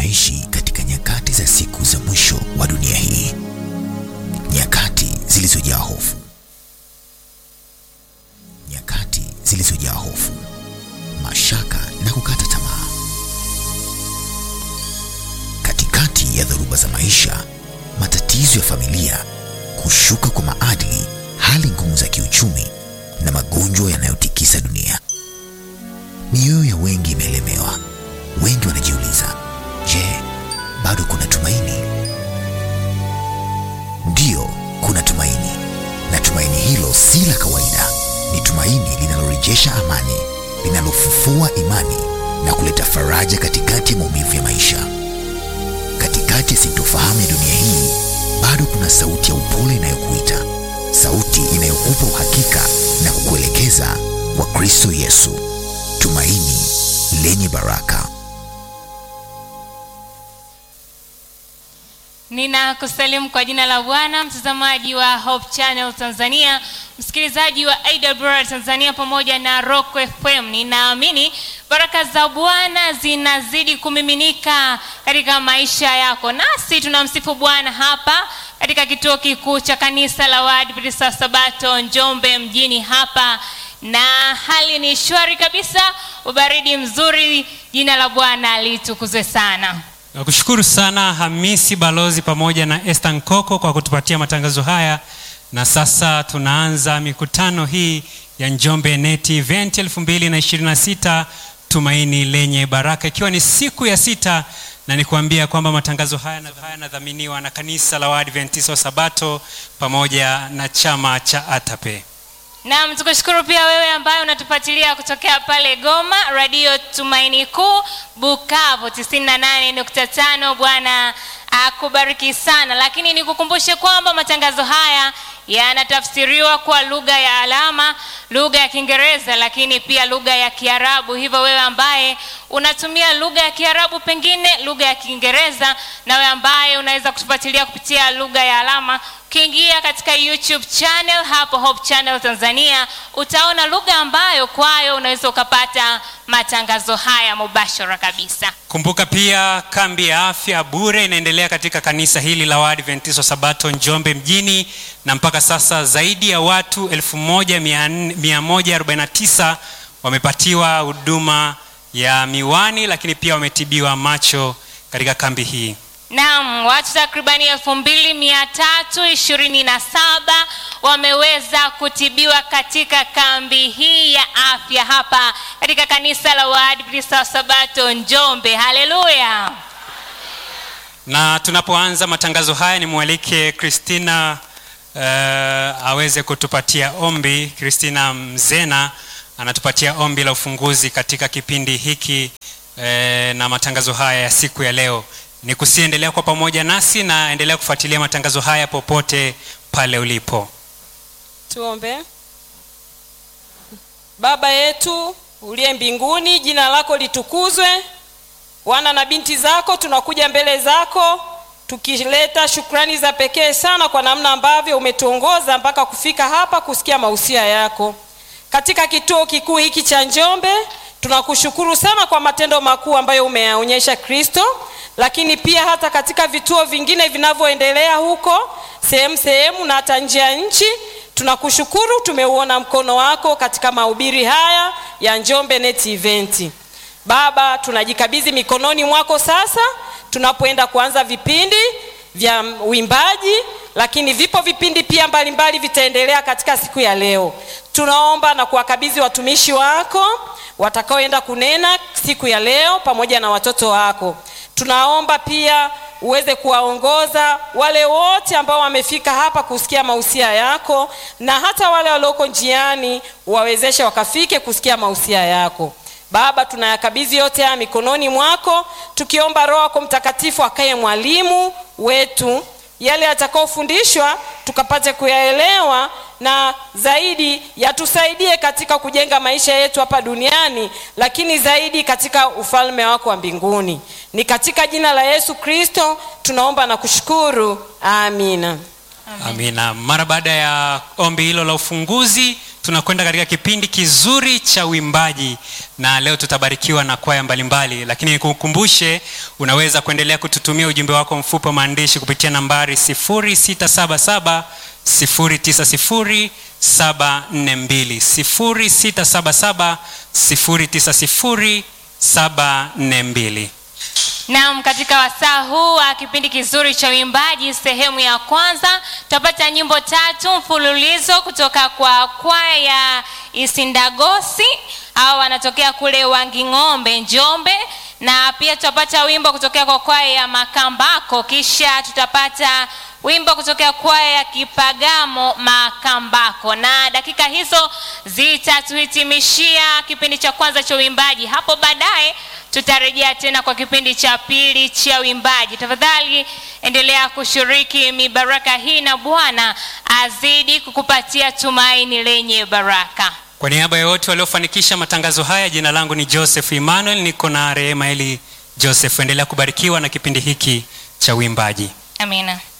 tunaishi katika nyakati za siku za mwisho wa dunia hii, nyakati zilizojaa hofu, nyakati zilizojaa hofu, mashaka na kukata tamaa. Katikati ya dhoruba za maisha, matatizo ya familia, kushuka kwa maadili, hali ngumu za kiuchumi na magonjwa yanayotikisa dunia, mioyo ya wengi imelemewa. Wengi wanajiuliza, je, bado kuna tumaini? Ndiyo, kuna tumaini, na tumaini hilo si la kawaida. Ni tumaini linalorejesha amani, linalofufua imani na kuleta faraja katikati ya maumivu ya maisha. Katikati ya sintofahamu ya dunia hii, bado kuna sauti ya upole inayokuita, sauti inayokupa uhakika na kukuelekeza kwa Kristo Yesu, tumaini lenye baraka. Ninakusalimu kwa jina la Bwana, mtazamaji wa Hope Channel Tanzania, msikilizaji wa AWR Tanzania pamoja na Rock FM. Ninaamini baraka za Bwana zinazidi kumiminika katika maisha yako, nasi tunamsifu Bwana hapa katika kituo kikuu cha kanisa la Waadventista wa Sabato Njombe mjini hapa, na hali ni shwari kabisa, ubaridi mzuri. Jina la Bwana litukuzwe sana. Nakushukuru sana Hamisi Balozi pamoja na Esther Nkoko kwa kutupatia matangazo haya, na sasa tunaanza mikutano hii ya Njombe Net Event 2026 Tumaini lenye Baraka, ikiwa ni siku ya sita, na nikuambia kwamba matangazo haya yanadhaminiwa na kanisa la Waadventista wa Sabato pamoja na chama cha ATAPE. Naam, tukushukuru pia wewe ambaye unatufuatilia kutokea pale Goma, Radio Tumaini Kuu, Bukavu 98.5. Bwana akubariki sana, lakini nikukumbushe kwamba matangazo haya yanatafsiriwa kwa lugha ya alama, lugha ya Kiingereza, lakini pia lugha ya Kiarabu. Hivyo wewe ambaye unatumia lugha ya Kiarabu, pengine lugha ya Kiingereza, na wewe ambaye unaweza kutufuatilia kupitia lugha ya alama ukiingia katika YouTube channel hapo Hope Channel Tanzania utaona lugha ambayo kwayo unaweza ukapata matangazo haya mubashara kabisa. Kumbuka pia kambi ya afya bure inaendelea katika kanisa hili la Waadventista wa Sabato Njombe mjini, na mpaka sasa zaidi ya watu 1149 wamepatiwa huduma ya miwani, lakini pia wametibiwa macho katika kambi hii. Naam, watu takribani elfu mbili mia tatu ishirini na saba wameweza kutibiwa katika kambi hii ya afya hapa katika kanisa la Waadventista wa Sabato Njombe. Haleluya! Na tunapoanza matangazo haya nimwalike Christina uh, aweze kutupatia ombi. Christina Mzena anatupatia ombi la ufunguzi katika kipindi hiki uh, na matangazo haya ya siku ya leo ni kusiendelea kwa pamoja nasi na endelea kufuatilia matangazo haya popote pale ulipo. Tuombe. Baba yetu uliye mbinguni, jina lako litukuzwe. Wana na binti zako tunakuja mbele zako tukileta shukrani za pekee sana kwa namna ambavyo umetuongoza mpaka kufika hapa kusikia mausia yako katika kituo kikuu hiki cha Njombe. Tunakushukuru sana kwa matendo makuu ambayo umeyaonyesha Kristo, lakini pia hata katika vituo vingine vinavyoendelea huko sehemu sehemu na hata nje ya nchi. Tunakushukuru, tumeuona mkono wako katika mahubiri haya ya Njombe Net Event. Baba, tunajikabidhi mikononi mwako sasa tunapoenda kuanza vipindi vya uimbaji, lakini vipo vipindi pia mbalimbali vitaendelea katika siku ya leo. Tunaomba na kuwakabidhi watumishi wako watakaoenda kunena siku ya leo pamoja na watoto wako. Tunaomba pia uweze kuwaongoza wale wote ambao wamefika hapa kusikia mausia yako, na hata wale walioko njiani wawezeshe wakafike kusikia mausia yako. Baba, tunayakabidhi yote haya mikononi mwako, tukiomba Roho yako Mtakatifu akaye mwalimu wetu, yale yatakayofundishwa tukapate kuyaelewa na zaidi yatusaidie katika kujenga maisha yetu hapa duniani, lakini zaidi katika ufalme wako wa mbinguni. Ni katika jina la Yesu Kristo tunaomba na kushukuru, amina. Amina. Mara baada ya ombi hilo la ufunguzi, tunakwenda katika kipindi kizuri cha uimbaji na leo tutabarikiwa na kwaya mbalimbali lakini nikukumbushe unaweza kuendelea kututumia ujumbe wako mfupi wa maandishi kupitia nambari 677 090 742 0677 090 742 Naam, katika wasaa huu wa kipindi kizuri cha uimbaji sehemu ya kwanza tutapata nyimbo tatu mfululizo kutoka kwa kwaya ya Isindagosi au wanatokea kule Wanging'ombe Njombe, na pia tutapata wimbo kutokea kwa kwaya ya Makambako, kisha tutapata wimbo kutokea kwaya ya Kipagamo Makambako, na dakika hizo zitatuhitimishia kipindi cha kwanza cha uimbaji. Hapo baadaye tutarejea tena kwa kipindi cha pili cha uimbaji. Tafadhali endelea kushiriki mibaraka hii, na Bwana azidi kukupatia tumaini lenye baraka. kwa niaba ya wote waliofanikisha matangazo haya jina langu ni joseph emmanuel niko na rehema eli joseph endelea kubarikiwa na kipindi hiki cha uimbaji Amina.